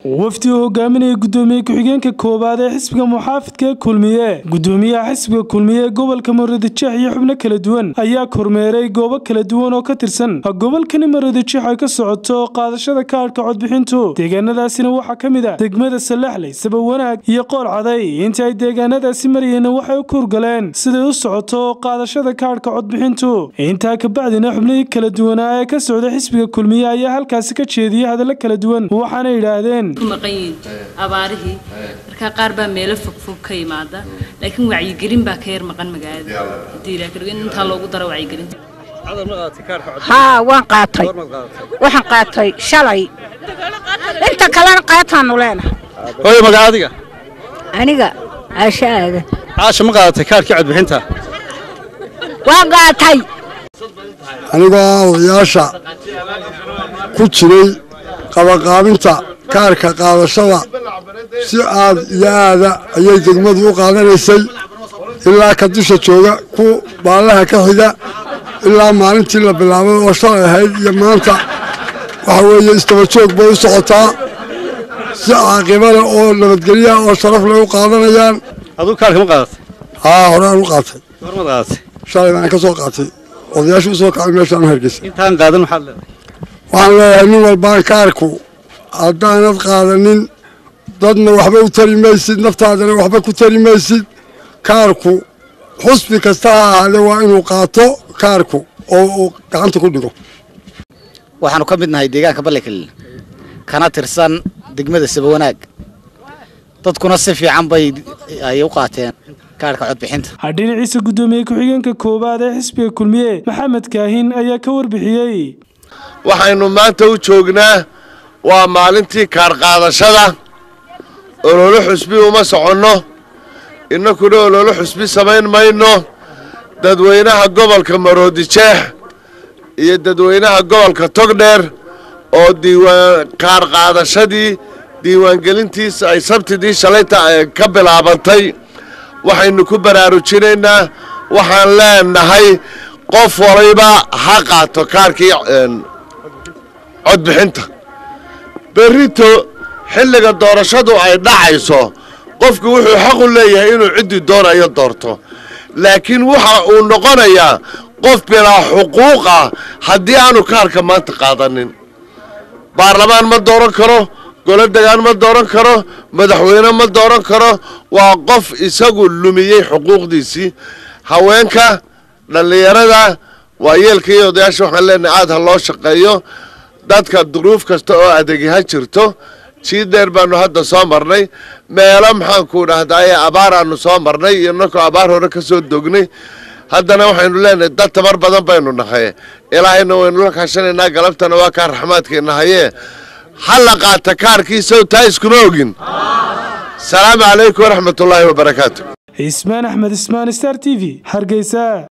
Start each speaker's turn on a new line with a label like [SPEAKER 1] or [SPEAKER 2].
[SPEAKER 1] wafdi uu hogaaminaya gudoomiye ku-xigeenka koowaad ee xisbiga muxaafidka ee kulmiye gudoomiyaha xisbiga kulmiye ee gobolka maroodijeex iyo xubno kala duwan ayaa kormeeray goobo kala duwan oo ka tirsan gobolkani maroodijeex ay ka socoto qaadashada kaadhka codbixintu deegaanadaasina waxaa ka mid ah degmada salaxley sabawanaag iyo qool caday inta ay deegaanadaasi marayeenna waxay u kuurgaleen siday u socoto qaadashada kaadhka codbixintu intaa kabacdina xubnihii kala duwanaa ee ka socda xisbiga kulmiye ayaa halkaasi ka jeediyay hadallo kala duwan waxaana yidhaahdeen
[SPEAKER 2] maqan yihiin abaarihii markaa qaar baa meelo fogfog ka yimaada laakiin wacyigelin baa ka yar maqan magaalada hadii ilaa kadhigo in intaa loogu daro wacyigelinta
[SPEAKER 3] haa waan qaatay waxaan qaatay shalay inta kalena qaataanu leenahay
[SPEAKER 4] hooyo magaca adiga
[SPEAKER 3] aniga caasho aadan
[SPEAKER 4] caasha ma qaadatay kaarkii codbixinta
[SPEAKER 3] waan qaatay
[SPEAKER 5] anigoo ah odayaasha ku jiray qabaqaabinta kaarka qaadashada si aad iyo aada ayay degmadu u qaadanaysay ilaa ka dusha jooga ku baallaha ka xiga ilaa maalintii la bilaabay oo shalay ahayd iyo maanta waxa weeye istaba joog bay u socotaa si caaqiba leh oo nabadgelyaha oo sharaf leh u qaadanayaan
[SPEAKER 4] aduu kaarka ma qaadatay
[SPEAKER 5] haa horaan u qaatay
[SPEAKER 4] goormaad qaadatay
[SPEAKER 5] shalay baan ka soo qaatay odayaasha u soo kacay meeshaan u hargeysa
[SPEAKER 4] intaan qaadan maxaad leedahay
[SPEAKER 5] waxaan leeyahay nin walbaan kaarku haddaanad qaadanin dadna waxba u tari maysid naftaadana waxba ku tari maysid kaarku xusbi kasta ha ahaadee waa inuu qaato kaarku oo uu gacanta ku dhigo
[SPEAKER 6] waxaanu ka mid nahay deegaanka ballekelil kana tirsan degmada sabawanaag dadkuna si fiican bay ay u qaateen kaarhka codbixinta
[SPEAKER 1] dhinaciisa gudoomiye ku-xigeenka koowaad ee xisbiga kulmiye maxamed kaahin ayaa ka warbixiyey
[SPEAKER 7] waxaynu maanta u joognaa waa maalintii kaar qaadashada ololo xusbi uma soconno innakuna ololo xusbi samayn mayno dadweynaha gobolka maroodijeex iyo dadweynaha gobolka togdheer oo diiwaan kaar qaadashadii diiwaangelintiisa ay sabtidii shalayta ka bilaabantay waxaynu ku baraarujinaynaa waxaan leenahay qof waliba ha qaato kaarkii codbixinta berrito xilliga doorashadu ay dhacayso qofku wuxuu xaq u leeyahay inuu ciddii doonayo doorto laakiin waxa uu noqonayaa qof bilaa xuquuq ah haddii aanu kaarka maanta qaadanin baarlamaan ma dooran karo golo degaan ma dooran karo madaxweyne ma dooran karo waa qof isagu lumiyey xuquuqdiisii haweenka dhallinyarada waayeelka iyo odayaasha waxaan leenahay aada ha loo shaqeeyo dadka duruuf kasta oo adeegi ha jirto sii dheer baanu hadda soo marnay meelo maxaanku dhahdaye abaaraanu soo marnay iyo nakoo abaar hore ka soo dognay haddana waxaynu leenahay dad tabar badan baynu nahay ilaahayna waynu la kaashanaynaa galabtana waa kaa raxmaadkeenna hayee ha la qaata kaarkiisaw taa iskuma ogin salaamu calaykum waraxmatullaahi wabarakaatu
[SPEAKER 1] ismaan axmed ismaan star t v hargeysa